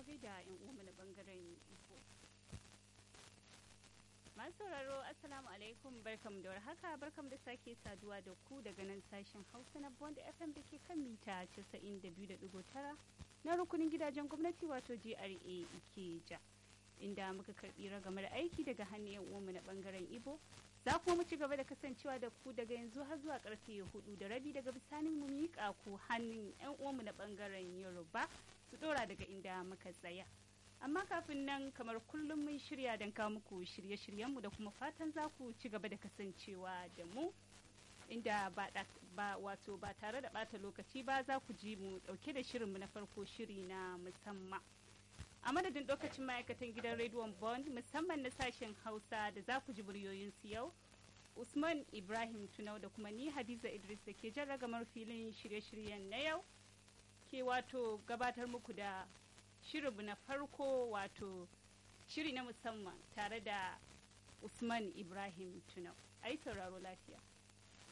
gaida yan uwa na bangaren Igbo. Masu sauraro Assalamu alaikum barkam da warhaka barkam da sake saduwa da ku daga nan sashen Hausa na Bond FM da ke kan mita 92.9 na rukunin gidajen gwamnati wato GRA Ikeja. Inda muka karbi ragamar aiki daga hannun yan uwanmu na bangaren Igbo za kuma mu ci gaba da kasancewa da ku daga yanzu har zuwa karfe hudu da rabi daga bisanin mu miƙa ku hannun yan uwanmu na bangaren Yoruba su dora daga inda muka tsaya. amma kafin nan kamar kullum mun shirya don kawo muku shirye-shiryenmu da kuma fatan za ku ci gaba da kasancewa da mu inda ba, ba wato ba tare da bata lokaci ba za ku ji mu dauke da shirinmu na farko shiri na musamman a madadin lokacin ma'aikatan gidan rediyon bond musamman na sashen hausa da za ku ji muryoyinsu yau usman ibrahim tunau da kuma ni hadiza idris da ke jan ragamar filin shirye-shiryen na yau ke wato gabatar muku da shirinmu na farko wato shiri na musamman tare da usman ibrahim tunau ai sauraro lafiya